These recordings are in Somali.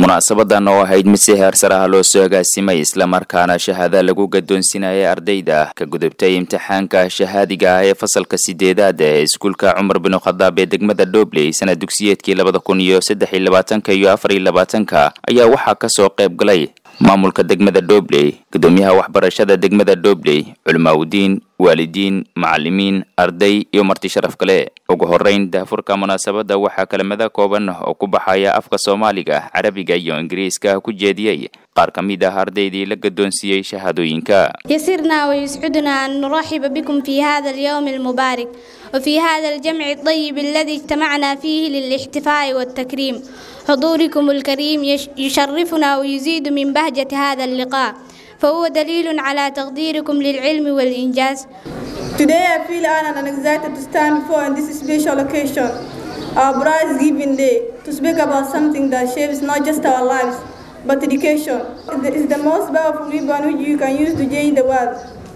munaasabadan oo ahayd mid si heersar ah loo soo agaasimay islamarkaana shahaada lagu gadoonsinayay ardayda ka gudubtay imtixaanka shahaadiga ah ee fasalka sideedaad ee iskuulka cumar binu khadaab ee degmada dhobley sana dugsiyeedkii labada kun iyo saddex iyo labaatanka iyo afar iyo labaatanka ayaa waxaa kasoo qayb galay maamulka degmada dhobley gudoomiyaha waxbarashada degmada dhobley culimaaudiin waalidiin macalimiin arday iyo marti sharaf kale ugu horeyn daafurka munaasabadda waxaa kelimada kooban oo ku baxaya afka soomaaliga carabiga iyo ingiriiska ku jeediyey qaar ka mid ah ardaydii la gadoonsiiyey shahaadooyinka يسرنا ويسعدنا أن نرحب بكم في هذا اليوم المبارك وفي هذا الجمع الطيب الذي اجتمعنا فيه للاحتفاء والتكريم حضوركم الكريم يش- يشرفنا ويزيد من بهجة هذا اللقاء فهو دليل على تقديركم للعلم والإنجاز Today I feel honored and excited to stand before in this special occasion, our prize giving day, to speak about something that shapes not just our lives, but education. It is the most powerful weapon which you can use to change the world.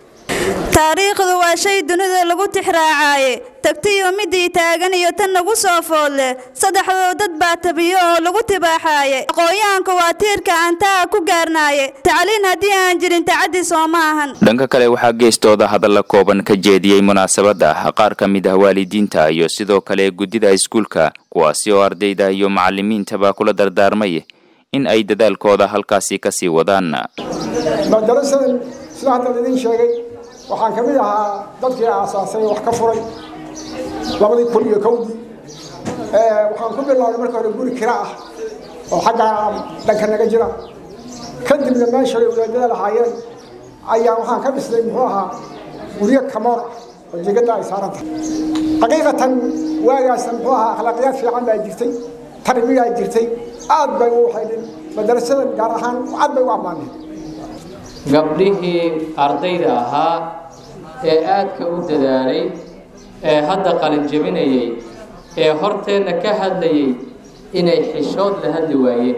taariikhdu waa shay dunida lagu tixraacaaye tagtiyo midii taagan iyo tan nagu soo foodle saddexdoo dad baa tabiyo oo lagu tibaaxaaye aqoonyahanku waa tiirka aan taa ku gaarnaaye tacliin haddii aan jirin tacaddi soo ma ahan dhanka kale waxaa geestooda hadalla kooban ka jeediyey munaasabadda qaar ka mid ah waalidiinta iyo sidoo kale guddida iskuulka kuwaasi oo ardayda iyo macalimiintaba kula dardaarmay in ay dadaalkooda halkaasi kasii wadaan madarasadan sida hadda idin sheegay waxaan ka mid ahaa dadkii aasaasay wax ka furay labadii kun iyo kowdii waxaan ku bilaabay marka hore guri kira ah oo xagga dhanka naga jira kadibna meeshay wadaadada lahaayeen ayaa waxaan ka dhisnay muxuu ahaa guryo kamoor ah oo jegada ay saaran tahay xaqiiqatan waagaasna muxuu ahaa akhlaaqiyaad fiican baa jirtay tarbiyaa jirtay aad bay u waxaydhin madarasadan gaar ahaan aad bay u ammaaneen gabdhihii ardayda ahaa ee aadka u dadaalay ee hadda qalin jebinayay ee horteenna ka hadlayay inay xishood la hadli waayeen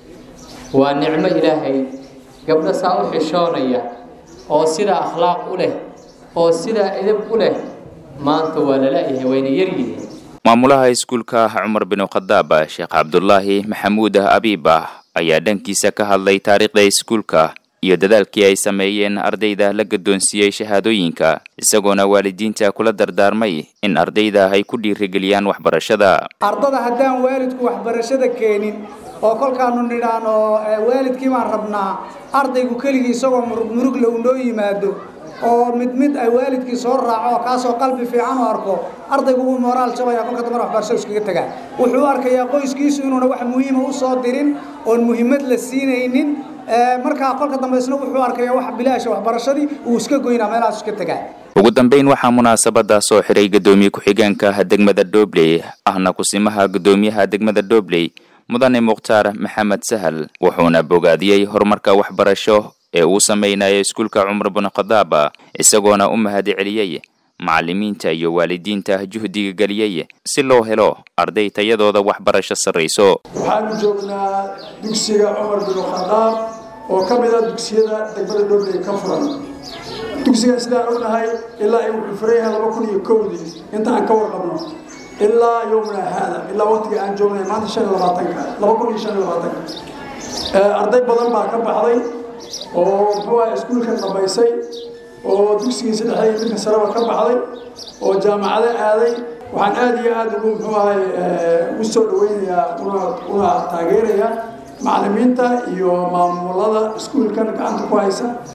waa nicmo ilaahay gabdho saa u xishoonaya oo sidaa akhlaaq u leh oo sidaa edab u leh maanta waa lala-yahay wayna yaryihiin maamulaha iskuulka cumar binu khadaab sheekh cabdulaahi maxamuud abiiba ayaa dhankiisa ka hadlay taariikhda iskuulka iyo dadaalkii ay sameeyeen ardayda la gadoonsiiyey shahaadooyinka isagoona waalidiinta kula dardaarmay in ardayda ay ku dhiirigeliyaan waxbarashada ardada haddaan waalidku waxbarashada keenin oo kolkaanu nidhaano waalidkii baan rabnaa ardaygu keligii isagoo murug murugle uu noo yimaado oo mid mid ay waalidkii soo raaco kaasoo qalbi fiican u arko ardaygu wuu moraal jabaya kolka dambana waxbarashada iskaga tagaa wuxuu arkayaa qoyskiisu inuuna wax muhiima u soo dirin oon muhiimad la siinaynin markaa kolka dambaysna wuxuu arkayaa wax bilaasha waxbarashadii uu iska goynaa meelahaas iska tagaa ugu dambeyn waxaa munaasabada soo xiray gudoomiye ku-xigeenka degmada dhobley ahna kusimaha gudoomiyaha degmada dhobley mudane mukhtaar maxamed sahal wuxuuna bogaadiyey horumarka waxbarasho ee uu samaynayo iskuulka cumar binu khadaab isagoona u mahad celiyey macalimiinta iyo waalidiinta juhdiga geliyey si loo helo arday tayadooda waxbarasho sarrayso waxaanu joognaa dugsiga cumar binu khadaab oo ka mid ah dugsiyada degmada dhobley ka furan dugsigan sidaan ognahay ilaa ay wuxuu furan yahay laba kun iyo kowdii inta aan ka warqabno ilaa yowmina haada ilaa waqtiga aan joognay maanta shan iyo labaatanka laba kun iyo shan iyo labaatanka arday badan baa ka baxday oo muxuu ah iskuulka dhammaysay oo dugsigii saddexda iyo midka sareba ka baxday oo jaamacado aaday waxaan aada iyo aada ugu muxuu ahay ugu soo dhaweynayaa una una taageerayaa macalimiinta iyo maamulada iskuulkan gacanta ku haysa